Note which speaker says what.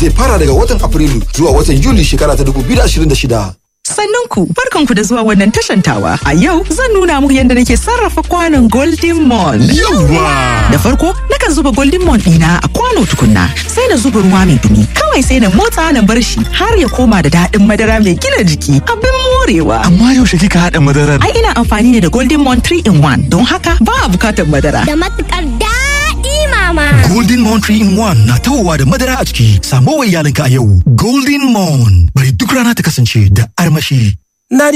Speaker 1: zai fara daga watan Afrilu zuwa watan Yuli shekara ta 2026.
Speaker 2: Sannan ku barkanku da zuwa wannan tashantawa. A yau zan nuna muku yadda nake sarrafa kwanon Golden Mon.
Speaker 3: Yawwa!
Speaker 2: Da farko nakan zuba Golden Mon ɗina a kwano tukunna sai na zuba ruwa mai dumi. Kawai sai na motsa na bar shi har ya koma da daɗin madara mai gina jiki. Abin morewa.
Speaker 3: Amma yaushe kika haɗa madarar?
Speaker 2: Ai ina amfani ne da Golden Mon 3 in 1 don haka ba a bukatar madara.
Speaker 4: Da matukar daɗi mama.
Speaker 1: Golden Mon 3 in 1 na tawowa da madara a ciki. Samo wa iyalinka a yau. Golden Mon bari duk rana ta kasance da armashi.